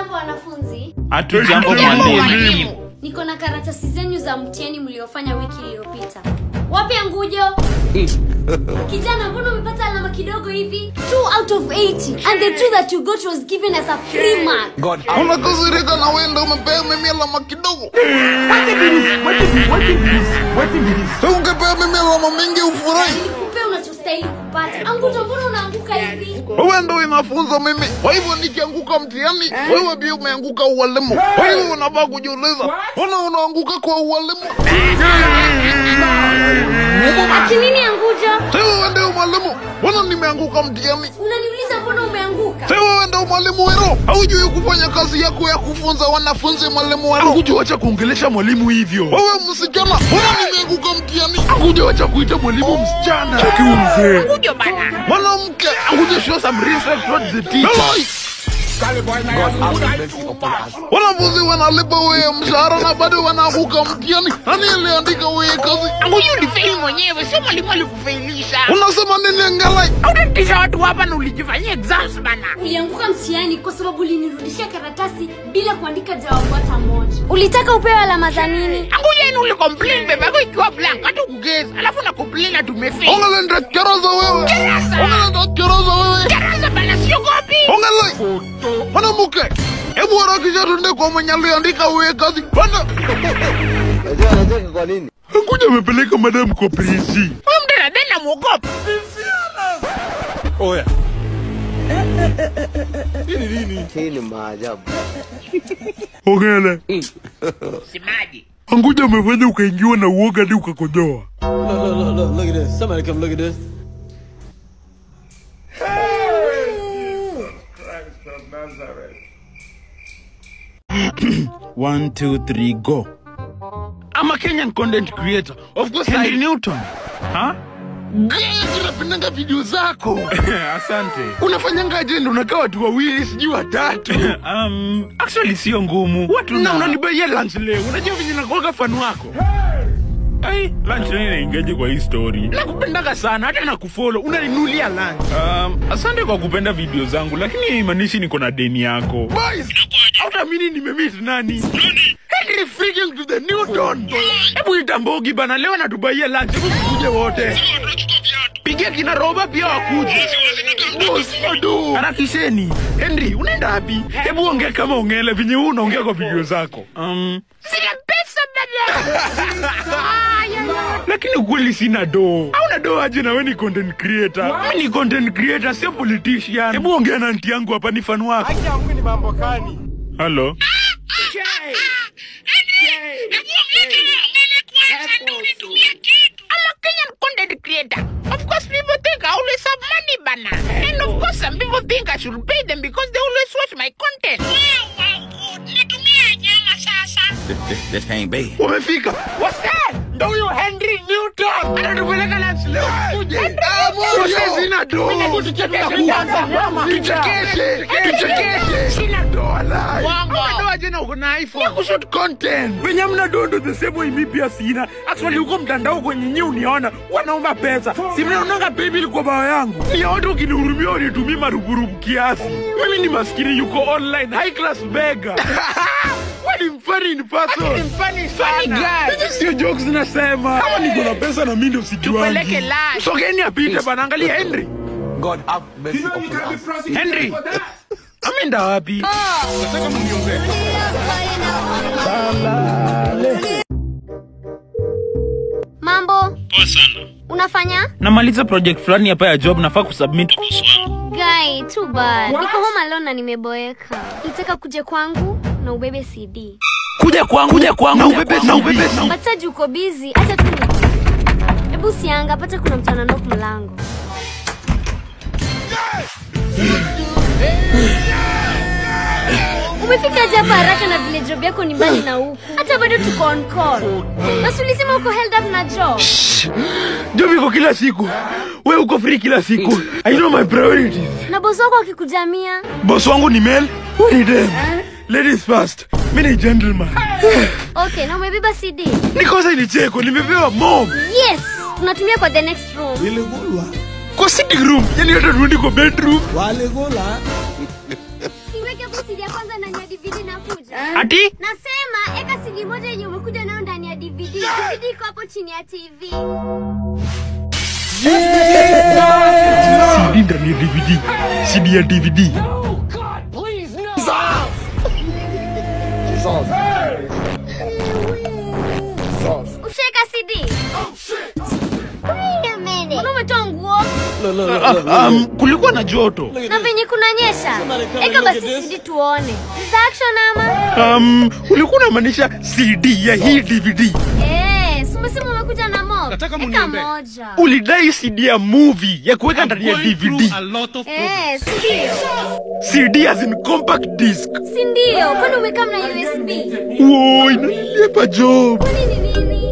Hamjambo wanafunzi, Hatujambo Hatujambo, mwalimu. niko na karatasi zenyu za mtihani mliofanya wiki iliyopita. Wapi Angujo? Kijana, mbona umepata alama kidogo hivi? 2 out of 80 and the two that you got was given as a free mark. unakasirika na wenda umepea mimi alama kidogo Sasa ungepea mimi alama mingi ufurahi Nikupe unachostahili kupata. Angujo, mbona unaanguka hivi? wewe ndo inafunza mimi kwa hivyo nikianguka mtihani wewe pia umeanguka ualimu kwa hivyo unafaa kujiuliza mbona unaanguka kwa ualimu Ati nini Angujo? si wewe ndio mwalimu mbona nimeanguka mtihani Unaniuliza mbona umeanguka? si wewe ndio mwalimu wero haujui kufanya kazi yako ya kufunza wanafunzi mwalimu wero Hakujawacha kuongelesha mwalimu hivyo. wewe msichana mbona nimeanguka mtihani hakujawacha kuita mwalimu msichana Cheki huyu mzee. mwanamke Hakuja show some respect towards the teacher. wanafunzi wanalipa wewe mshahara na bado wanaanguka mtihani nani aliandika wewe kazi Huyu ulifeli mwenyewe, sio mwalimu alikufailisha. unasema nini ngelai Hautatisha watu hapa na ulijifanyia exams bana. Ulianguka mtihani kwa sababu ulinirudishia karatasi bila kuandika jawabu hata moja. Ulitaka upewe alama za nini? Anguja yenu uli complain bebe yako ikiwa blank hata ukugeza. Alafu na complain na tumefeli. ongelenda keraza wewe Keraza. ongelenda keraza wewe Keraza bana siogopi. ongelai mwanamke hebu harakisha tunde kwa mwenye aliandika wewe kazi panda Unajua anacheka kwa nini? Hakuja amepeleka madam kwa prisi. Huyu mtu anadai muogopa. Hii ni maajabu. Ongele. Simaji. Anguja amefanya ukaingiwa na uoga hadi ukakojoa. Look, look, look, look, look at this. Somebody come look at this. One, two, three, go. I'm a Kenyan content creator. Of course, Henry Newton. Huh? napendanga video zako Asante. unafanyanga ajenda unakaa watu wawili sijui watatu Um, actually sio ngumu. Watu na na unanibaia lunch leo unajua venye nakuaga fan wako Ai, lunch nini naingiaje kwa hii story? nakupendaga sana hata nakufollow unaninulia lunch Um, asante kwa kupenda video zangu lakini haimaanishi niko na deni yako. boys hautamini nimemit nani Henry freaking to the Newton hebu itambogi bana leo natubaia lunch hebu tukuje wote pigia kina roba pia wakuje Boss, ado. harakisheni henry unaenda wapi hebu ongea kama ongele venye huu unaongea kwa video zako Um, Sina pesa dada. lakini ukweli sina doo. hauna do aje na we ni content creator mi ni content creator sio politician hebu ongea na nti yangu hapa ni fan wako Halo? I'm a Kenyan content creator. Of course, people think I always have money, bana. And of course, some people think I should pay them because they always watch my content. umefika What's that? ndo huyo henry newton anatupeleka lunch leo kuje Sasa sina do tuchekeshe tuchekeshe sina do walai Wango. Hauna do aje na uko na iphone kushoot content venye mna do ndo the same way mi pia sina actually huko mtandao kwenye nyi uniona wanaomba pesa si mnaonanga paybill kwa bao yangu ni watu ukinihurumia unitumii marupurupu kiasi mimi ni maskini yuko online high class beggar Wewe ni mfani in person Funny, funny guy. Hizi sio jokes nasema. Kama niko na pesa na mimi ndio sijuangi. Tupeleke live. Sogeni apite bana, angalia Henry. God have mercy upon us. Henry. Ameenda wapi? Nataka mniongee. Mambo? Poa sana. Unafanya? Namaliza project fulani hapa ya job nafaa kusubmit. Guy, too bad. Niko home alone na nimeboeka. Nitaka kuja kwangu na ubebe CD. Kuja kwangu, kuja kwangu. Na ubebe, na ubebe. But sasa uko busy, acha tu ni. Hebu sianga, pata kuna mtu ananok mlango. Umefika aje hapa haraka na vile job yako ni mbali na huku. Hata bado tuko on call. Basi ulisema uko held up na job. Job iko kila siku. Wewe uko free kila siku. I know my priorities. Na bosi wako akikujamia. Boss wangu ni male, wewe ni dem. Ladies first. Mimi ni gentleman. Okay, na umebeba CD. Nikosa ni cheko, nimepewa mom. Yes, tunatumia kwa the next room. Kwa sitting room, yani hata tuendi kwa bedroom. Siweke hapo CD yako kwanza ndani ya DVD nakuja. ati Nasema eka CD moja yenye umekuja nayo ndani ya DVD. DVD iko hapo chini ya TV. cd ndani ya dvd cd ya dvd Usheka CD. Wait a minute. Mbona umetoa nguo? Look, look, look, Ah, look, look. um, kulikuwa na joto Look at Na this. venye kunanyesha. Somebody come Eka and basi look at this. CD tuone. Is action ama? um, ulikuwa unamaanisha cd ya hii dvd Eh, si umesema umekuja na mob. Nataka Eka muniombe. moja. ulidai cd ya movie ya kuweka ndani ya Going dvd through a lot of Eh, si ndio? cd as in compact disc Si ndio? Kwani umekaa na USB? wo inalipa job Kwani ni nini?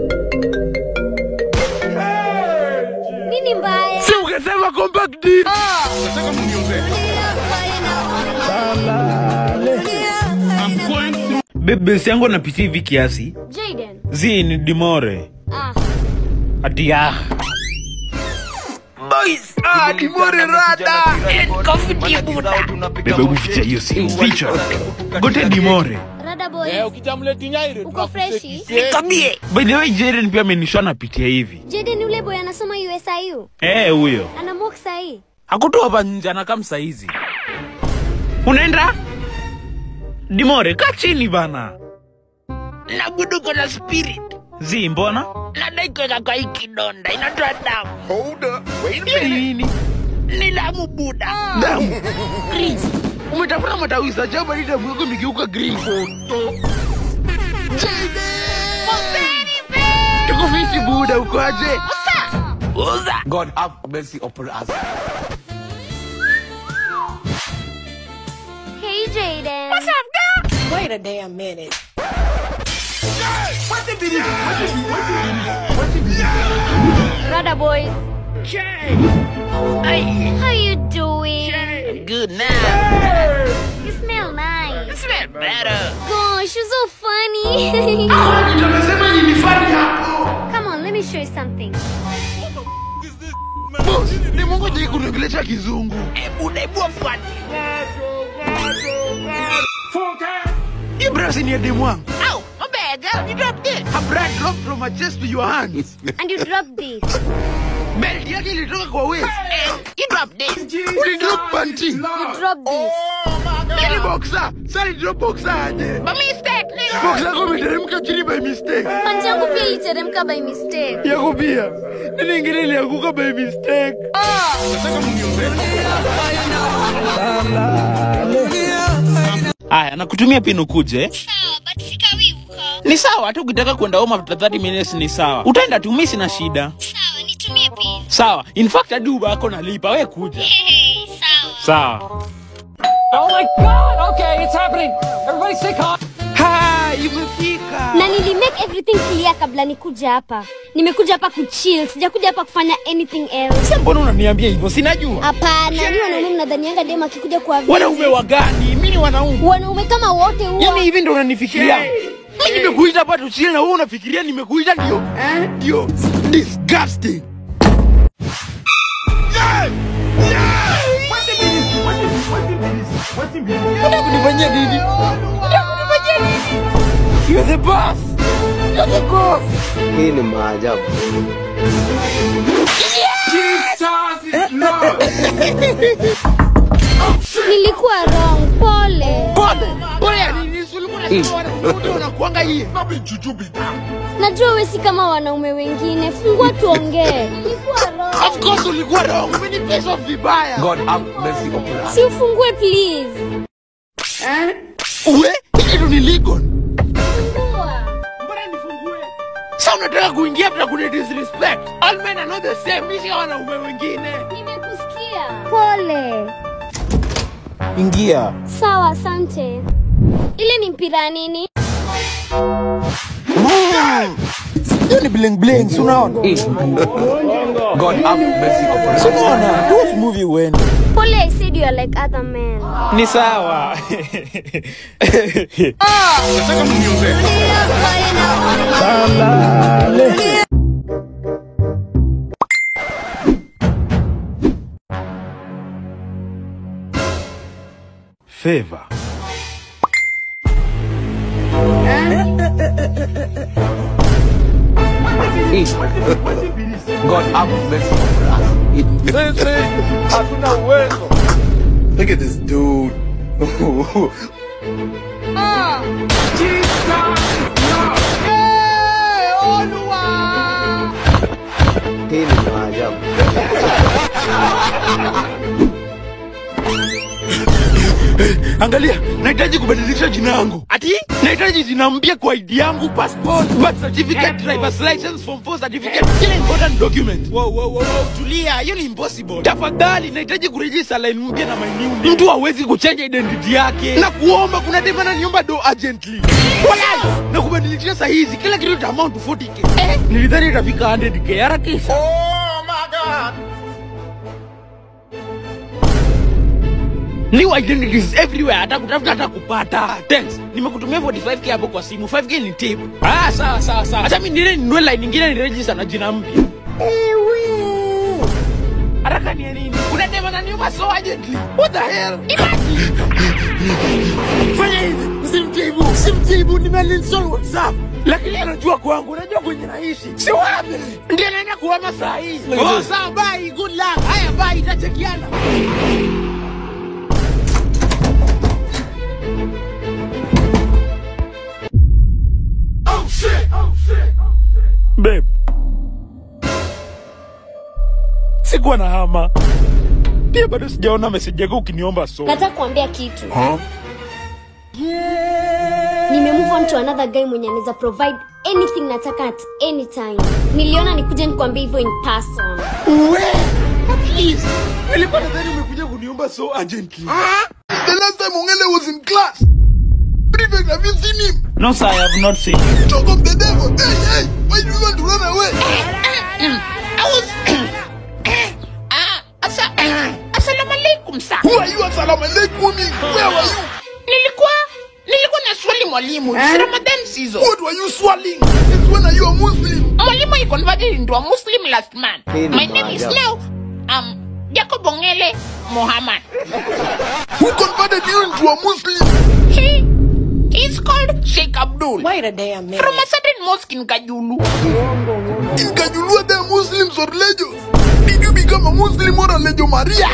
Nini mbaya? si ukasema compact disc Nataka mniombe. I'm going through bebesi yangu anapitia hivi kiasi Jaden. zi ni dimore Ah, ati ah. Boys, ah, dimore rada bebe uficha hiyo simu ficha gote dimore Rada boys. Uko freshi? by the way Jaren pia amenishona pitia hivi Jaden yule boy anasoma USIU. eh huyo Ana mock sahi. hakutoa hapa nje anakaa msaizi unaenda dimore kaa chini bana nabuduko na spirit zi mbona nadai kuweka kwa hii kidonda inatoa damu Hiyo ni nini ni damu buda damu umetafuta matawisa jaba ni damu yako imegeuka green tuko fiti buda ukoaje uza God have mercy upon us. Hey Jaden. Wait a damn minute. Rada boys. How you doing? good now You smell nice. smell better Gosh, you're so funny. Come on, let me show you something. Boss, ni mungu jai kunongelesha kizungu ebuda ebua fwati hii brasi ni ya demu wangu au mabega you drop this her blood dropped from her chest to your hand And you drop this. belt yake ilitoka kwa waist you drop this ulidrop panty You drop this. Hii ni boxer sasa ni drop boxer aje by mistake nigga boxer yako imeteremka chini by mistake Panti yangu pia iliteremka by mistake. yako pia nini ingine ilianguka by mistake Nataka mniombe. haya nakutumia pin ukuje Sawa, but sikawi uko. ni sawa hata ukitaka kwenda home after 30 minutes ni sawa utaenda tu mimi sina shida Sawa, nitumie pin. sawa in fact hadi uba yako nalipa we kuja Hey, sawa. sawa Oh my god! Okay, it's happening. Everybody stay calm. ha imefika na nilimake everything clear kabla nikuja hapa nimekuja hapa kuchill sijakuja hapa kufanya anything else mbona unaniambia hivyo sinajua hapana ni wanaume mnadhanianga dem akikuja kwa vizi. wanaume wa gani mi ni wanaume wanaume kama wote huwa yani hivi ndo unanifikiria mi nimekuita hapa tuchile na wewe unafikiria nimekuita ndio ndio disgusting Unataka kunifanyia nini? Unataka kunifanyia nini? You're the boss. You're the boss. Hii ni maajabu. nilikuwa wrong pole Pole. Pole ya nini? Si ulikuwa unasema wanaume wote wanakuanga hivi. najua we si kama wanaume wengine fungua tuongee nilikuwa Of wrong course ulikuwa wrong. Umenipiss off vibaya. God have mercy upon us. si ufungue please Uwe, hii kitu ni legal. Fungua. Mbona nifungue? Sasa unataka kuingia hapa kuna disrespect. All men are not the same. Mimi si wanaume wengine. nimekusikia pole Ingia. sawa asante ile ni mpira ya nini Hiyo ni bling bling, si unaona? God have mercy upon us. Si unaona? Those movie uende. pole i said you are like other men Ni sawa. Nataka mniombe. Favor. God have mercy upon us. Look at this dude. Hii ni maajabu. Angalia, nahitaji kubadilisha jina yangu. Ati? Nahitaji jina mpya kwa ID yangu, passport, birth certificate, driver's license, form 4 certificate, kila important document. Wow, wow, wow, wow, tulia, hiyo ni impossible. Tafadhali, nahitaji kuregister line mpya na my new name. Mtu hawezi kuchange identity yake. Na kuomba kuna dema ananiomba do urgently. Walai, na kubadilisha saa hizi kila kitu ita amount to 40k. Eh, nilidhani itafika 100k harakisha. New identities everywhere, hata kutafuta hata kupata. Thanks. Nimekutumia 45k hapo kwa simu. 5k ni tip. Ah, sawa sawa sawa. Acha mimi niende ninunue line nyingine ni register na jina mpya. Haraka ni ya nini? Kuna dema na niuma so urgently. What the hell? Imagine. Fanya hivi. Usimjibu. Usimjibu. Nimeinstall WhatsApp. Lakini anajua kwangu, unajua kwenye naishi. Si wapi? Ndio naenda kuhama saa hii. Oh, sawa, bye. Good luck. Haya, bye. Itachekiana. Babe. Sikuwa na hama. Pia bado sijaona message yako ukiniomba so. nataka kuambia kitu nime move on to another guy mwenye anaweza provide anything nataka at any time niliona nikuje nikuambia hivyo in person We, please. Nilikuwa nadhani umekuja kuniomba so urgently. The last time Ongele was in class. Prefect, have you seen him? No sir, I have not seen you. Talk of the devil. Hey, hey, why do you want to run away? I was. Ah, asa, assalamu alaikum sir. Who are you? Assalamu alaikum. Where were you? Nilikuwa nilikuwa na swali mwalimu. It's Ramadan season. What were you swallowing? Since when are you a Muslim? Mwalimu he converted into a Muslim last month. Hii ni My name is maajabu. now um Jacob Ongele Mohammed. Who converted you into a Muslim? He he's called Sheikh Abdul. Wait a damn minute. From a certain mosque in Kajulu. In Kajulua, there are Muslims or religious. Did you become a Muslim or a Legio Maria?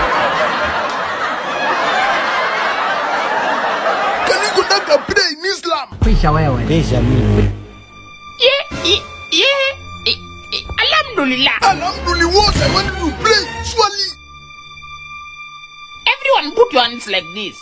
Can you conduct a prayer in Islam? Yeah, yeah, yeah. Eh, eh, Alhamdulillah. Alhamdulillah, what? I want you to pray. Surely. Everyone put your hands like this.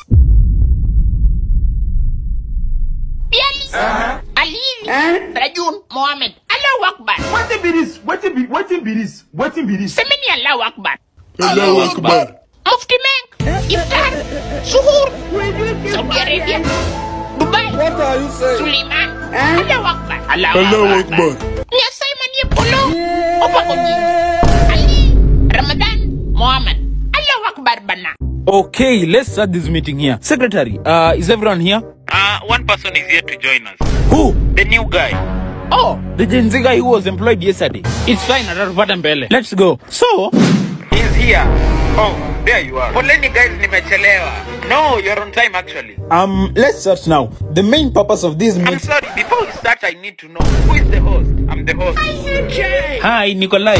Biali, Ali, Rajun, Mohammed, Allahu Akbar. Wetin be this? Wetin be wetin be this? Wetin be this? Semeni Allahu Akbar. Allahu Akbar. Mufti Menk, Iftar, Suhur, Saudi Arabia, Dubai, What are you saying? Suleiman, Allahu Akbar. Allahu Akbar. Nyasai manie polo, opa konyi. Ali, Ramadan, Muhammad. Allahu Akbar bana. Okay, let's start this meeting here. Secretary, uh, is everyone here? Uh, one person is here to join us. Who? The new guy. Oh, the Gen Z guy who was employed yesterday. It's fine, atatupata mbele. Let's go. So, He's here. Oh, there you are. Poleni guys, nimechelewa. No, you're on time actually. um, let's start now. The main purpose of this I'm meeting. sorry, before we start, I need to know who is the host. I'm the host. Hi, Nikolai.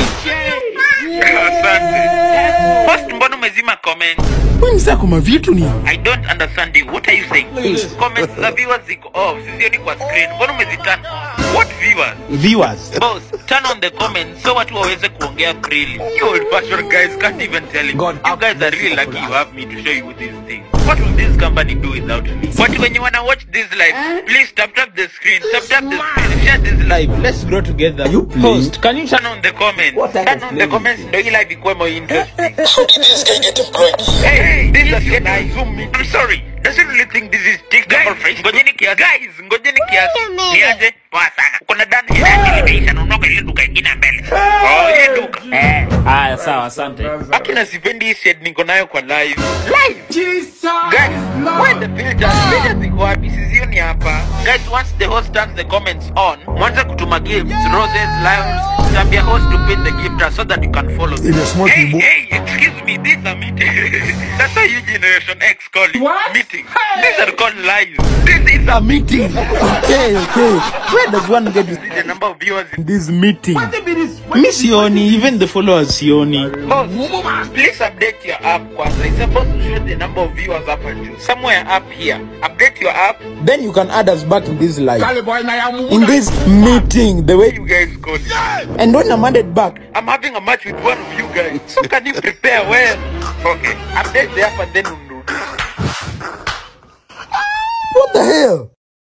Asante. Host, mbona umezima comment? Wewe msako mavitu ni. I don't understand you. What are you saying? Comments za viewers ziko off. Sisioni kwa screen. Mbona umeziturn on? What viewers? Viewers. Boss, turn on the comments so watu waweze kuongea freely. You old fashioned guys can't even tell it. God, you guys are really lucky you have me to show you these things. What will this company do without me? But when you wanna watch this live, please tap tap the screen, tap tap the screen, share this live. Live, let's grow together. you playing? Host, can you turn Turn on the comments. What type Turn of on the play comments is ndo hii live ikuwe more interesting. How did this guy get employed? Hey, hey, this is getting Zoom meeting. I'm sorry. Does it really think this is TikTok or Facebook? Ngojeni kiasi. Guys, ngojeni kiasi. Niaje? Poa sana. Kuna dani hili limeisha na unaoka ile duka ingine mbele. Oh, ile duka. Eh. Haya, sawa, asante. Akina sipendi hii shade niko nayo kwa live. Live. Jesus. Guys, where the filters? Filters ziko wapi? Sizioni hapa. Guys, once the host turns the comments on, mwanza kutuma gifts, roses, lions, tambia host to pin the gifter so that you can follow them. In a small hey, people. hey, excuse me, this is a meeting. That's how you Generation X call it. What? Meeting. These are called lives. This is is a meeting. Okay, okay. Where does one get to The number of viewers in this meeting? Wetin be this? Me Sioni, even the followers Sioni. Boss, please update your app kwanza. It's supposed to show the number of viewers hapa juu. Somewhere up here. Update your app. Then you can add us back in this live. Kale boy na ya mumu. In this meeting, the way You guys got it. and when I'm added back, I'm having a match with one of you guys. So can you prepare well? Okay. Update the app and then we'll do this. what the hell?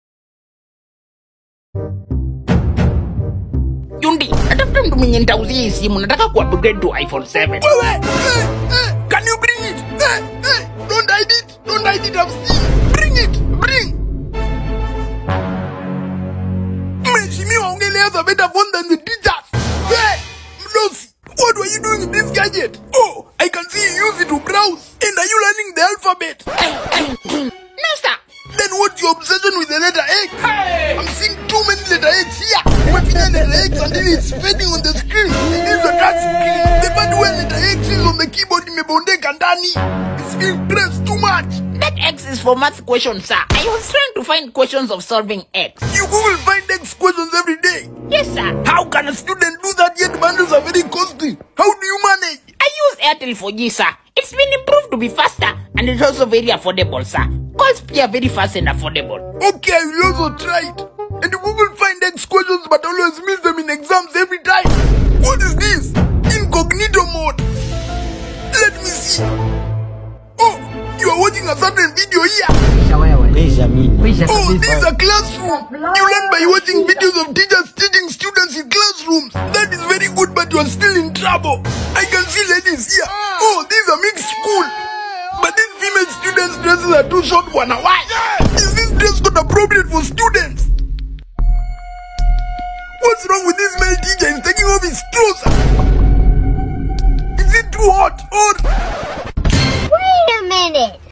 Yundi, natafuta mtu mwenye nitauzia hii simu. Nataka kuupgrade to iPhone 7. Wewe, eh, eh, can you bring it? Eh, eh, don't hide it. Don't hide it. I've seen. Bring it. Bring. Mheshimiwa, ungeliweza better phone than the teachers. Hey, Mlosi, what were you doing with this gadget? Oh, I can see you use it to browse. And are you learning the alphabet? No, sir. Then what's your obsession with the letter X? I'm seeing too many letter X here. Umefinya letter X until it's fading on the screen. It is a touch screen. The part where letter X is on the keyboard imebondeka ndani. It's being pressed too much. That X is for math questions, sir. I was trying to find questions of solving X. You Google find X questions every day. Yes, sir. How can a student do that yet bundles are very costly? How do you manage? I use Airtel 4G, sir. It's been improved to be faster and it's also very affordable, sir. Calls pay are very fast and affordable. Okay, I will also try it. And you Google find X questions but always miss them in exams every time. What is this? Incognito mode. Let me see. Oh, you are watching a certain video here. Oh, this is a classroom. You learn by watching videos of teachers teaching students in classrooms. That is very good, but you are still in trouble. I can see ladies here. Oh, this is a mixed school. But these female students' dresses are too short for now. Why? Is this dress code appropriate for students? What's wrong with this male teacher? He's taking off his trousers. Is it too hot or Wait a minute.